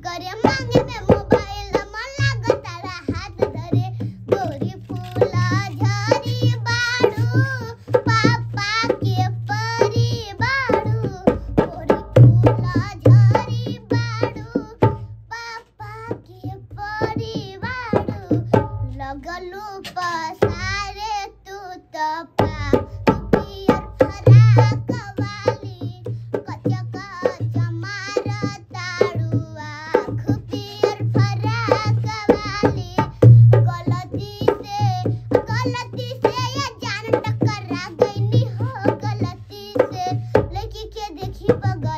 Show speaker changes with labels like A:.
A: करे मांगे में मोबाइल मन लागत तारा हाथ धरे गोरी फूला झरी बाड़ू पापा के परी बाड़ू गोरी फूला झरी बाड़ू पापा के परी बाड़ू लगलू पसारे तू तो पा पियर फराक वाली कच्चा कच्चा मार ताड़ू आँख पियर फराक वाली गलती से गलती से ये जान टकरा गईनी हो गलती से लड़की के देखी बगल